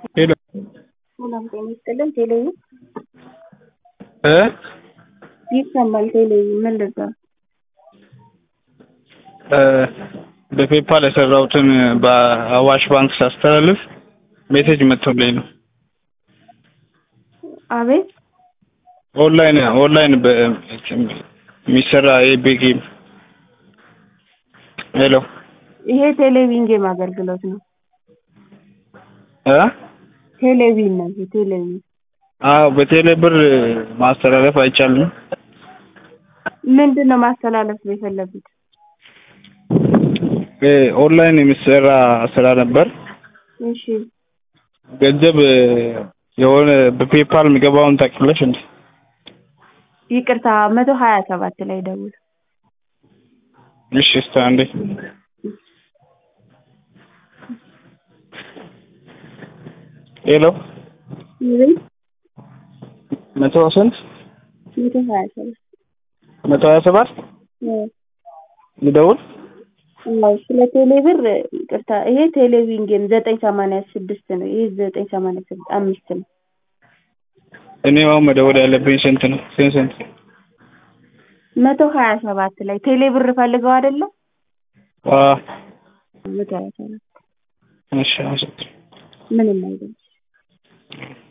ሄሎ ሰላም ጤና ይስጥልን። ቴሌቪ እ ይሰማል። ቴሌቪ ምን ልዛ እ በፔፓል የሰራሁትን በአዋሽ ባንክ ሳስተላልፍ ሜሴጅ መጥቶልኝ ነው። አቤት ኦንላይን ኦንላይን የሚሰራ የቤጌም ሄሎ ይሄ ቴሌቪዥን ጌም አገልግሎት ነው። እ ቴሌቪዥን ነው። ይሄ ቴሌቪዥን አዎ በቴሌ ብር ማስተላለፍ አይቻልም። ምንድን ነው ማስተላለፍ የፈለጉት? እ ኦንላይን የሚሰራ ስራ ነበር። እሺ ገንዘብ የሆነ በፔፓል የሚገባውን ታውቂያለሽ እንዴ? ይቅርታ መቶ ሀያ ሰባት ላይ ደውል። እሺ እስቲ አንዴ ሄሎ አቤት መቶ ስንት መቶ ሀያ ሰባት መቶ ሀያ ሰባት አዎ ልደውል አዎ ስለ ቴሌ ብር ይቅርታ፣ ይሄ ቴሌቪዥን ጌም ዘጠኝ ሰማንያ ስድስት ነው። ይሄ ዘጠኝ ሰማንያ ስድስት አምስት ነው። እኔ አሁን መደወል ያለብኝ ስንት ነው? ስንት ስንት? መቶ ሀያ ሰባት ላይ ቴሌ ብር ፈልገው አይደለም? አዎ መቶ ሀያ ሰባት እሺ አመሰግናለሁ። ምንም አይደለም።